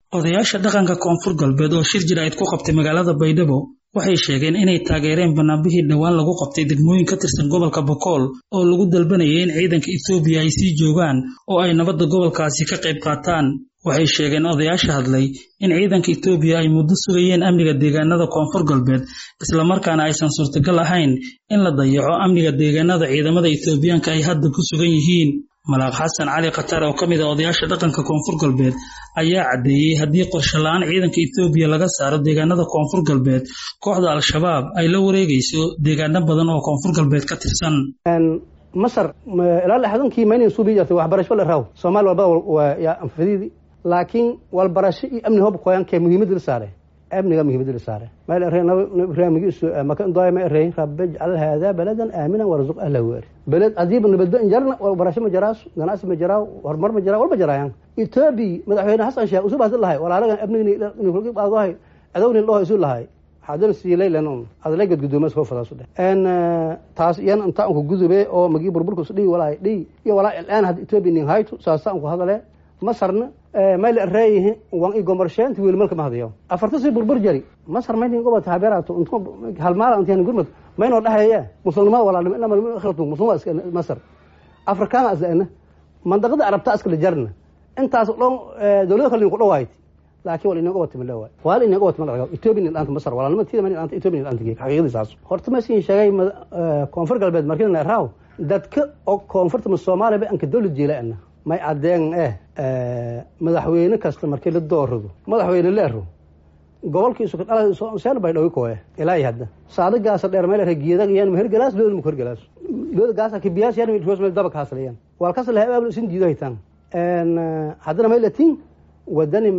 odayaasha dhaqanka koonfur galbeed oo shir jiraa'id ku qabtay magaalada baydhabo waxay sheegeen inay taageereen banaanbixii dhowaan lagu qabtay degmooyin ka tirsan gobolka bokool oo lagu dalbanayay in ciidanka etoobiya ay sii joogaan oo ay nabadda gobolkaasi ka qayb qaataan waxay sheegeen odayaasha hadlay in ciidanka etoobiya ay muddo sugayeen amniga deegaanada koonfur galbeed islamarkaana aysan suurtagal ahayn in la dayaco amniga deegaanada ciidamada etoobiyaanka ay hadda ku sugan yihiin malaaq xasan cali khatar oo ka mid ah odayaasha dhaqanka koonfur galbeed ayaa caddeeyey haddii qorshe la-aan ciidanka etoobiya laga saaro deegaanada koonfur galbeed kooxda al-shabaab ay la wareegayso deegaano badan oo koonfur galbeed ka tirsan masar ilaa lixdankii maynan suubi jirtay waxbarasho la raaw soomaali walbada waa yaa anfadiidi laakiin walbarasho iyo amni hob koyankee muhiimadda la saare amniga muhiimadda la saare meel erey nabigiisu maka doya ma erey rabbi ijcal haadaa baladan aaminan warzuq ahlahu eri beled adiiba nabaddo injarna walbarasho ma jaraas ganacsi ma jaraa horumar ma jaraa walba jaraayan etoobiya madaxweyne xasan sheekh usub hasan lahay walaalagan amnigniadohay adowni dhaho isu lahay haddana siilaylan adlay gadgudoomas koo fadaasu dheh n taas iyan inta anku gudube oo magii burburka is dhihi walaay dhihi iyo walaa ilaan hadda etoobiya nin hayto saasa anku hadale masarna mayla reeyihi wan i gomarsheenta wiil malka ma hadayo afarta si burbur jari masar maynin gobota habeerato halmaala intiyan gurmad maynoo dhaheeye muslimnimada walaalnimo inama akhratu muslimada iska masar afrikaana isla mandaqada arabta iskala jarna intaas dhan dawlada kale ku dhawaayt laakiin wal inaga wata malawa wal inaga wata malaga etoobiya nin dhaanta masar walaalnimo tiida man dhaanta etoobiya nin dhaanta geek xaqiiqadii saas horta ma siin sheegay koonfur galbeed markii la raaw dadka oo koonfurta soomaaliya ba anka dawlad jeelaana may cadeen eh madaxweyne kasta markii la doorado madaxweyne leero gobolkiisu kadhala bay dhawi koe ilaa hadda saada gaasa dheer meel geedag yan mahergalaas looda ma korgalaas looda gaasa kibiyaas yan roos meel daba kaasalayan wal kas laha aabul isin diido haytaan haddana may latiin wadani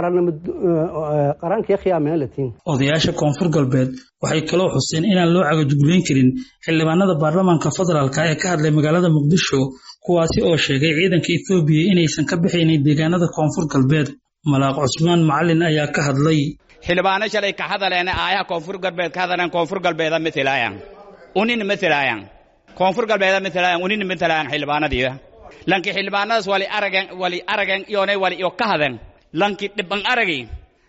qarankii khiyaamina latiin odayaasha koonfur galbeed waxay kaloo xuseen inaan loo cagajugleyn karin xildhibaanada baarlamaanka federaalka ee ka hadlay magaalada muqdisho kuwaasi oo sheegay ciidanka etoobiya inaysan ka bixaynin deegaanada koonfur galbeed malaaq cusmaan macalin ayaa ka hadlay xildhibaano shalay ka hadaleen aayaha koonfur galbeed ka hadaleen koonfur galbeeda matelaayaan unina matelaayaan koonfur galbeeda matelaayaan unina matelaayaan xildhibaanadiida lanki xildhibaanadaas wali aragen wali aragen iyonay wali iyo ka haden lanki dhiban aragi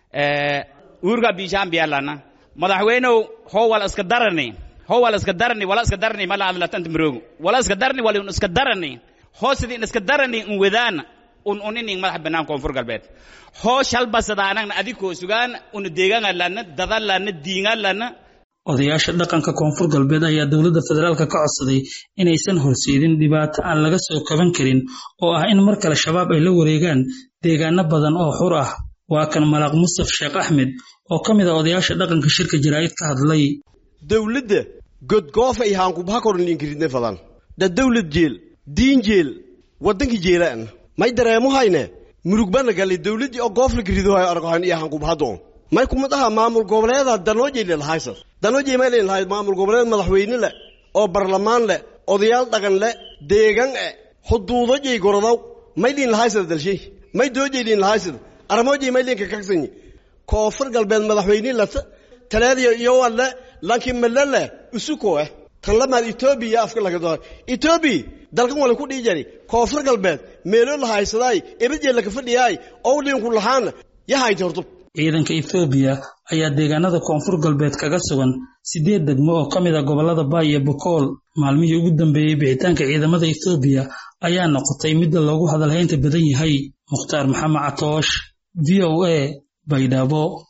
uurga biishaan biyalana madaxweynow how wal iska darani how wal iska darani wala iska darani mala adlatanta maroogu wala iska darani wali un iska darani hoo sidii in iska darani un wadaan un unining madax bannaan koonfur galbeed hoo shalbasadaanagna adikoo sugaan una deegaanga lana dada lana diinga lana odayaasha dhaqanka koonfur galbeed ayaa dowladda federaalka ka codsaday inaysan horseedin dhibaato aan laga soo kaban karin oo ah in mar kale shabaab ay la wareegaan deegaano badan oo xur ah waa kan malaaq mustaf sheekh axmed oo ka mid ah odayaasha dhaqanka shirka jaraa'id ka hadlay dawladda godgoofa iyo haankubaha korninkiridne fadan da dawlad jeel diin jeel waddankii jeelaan may dareemo hayne murugbana galli dawladdii oo goofla kiridohay argohan iyo haankubahadoon may kuma dhaha maamul goboleeda danoojay lelahaysar danoojay may leelahay maamul goboleed madaxweyne leh oo barlamaan leh odayaal dhaqan leh deegan e xuduudajay gorodaw may liin lahaysar dalshay may doojay liin lahaysar armoojay may liinka kaksanyi koonfur galbeed madaxweyne lata talaadiyo iyo walle lanki malale usuko eh tan lamaad etoobiya afka laga dohay etoobiya dalkan wala ku dhihi jari koonfur galbeed meelo la haysadaay ebadjee laka fadhiyaay oo liinku lahaana yahaynta hortub ciidanka etoobiya ayaa deegaanada koonfur galbeed kaga sugan siddeed degmo oo ka mid ah gobollada baay iyo bokool maalmihii ugu dambeeyey bixitaanka ciidamada etoobiya ayaa noqotay midda loogu hadalhaynta badan yahay mukhtaar maxamed catoosh v o a baydhabo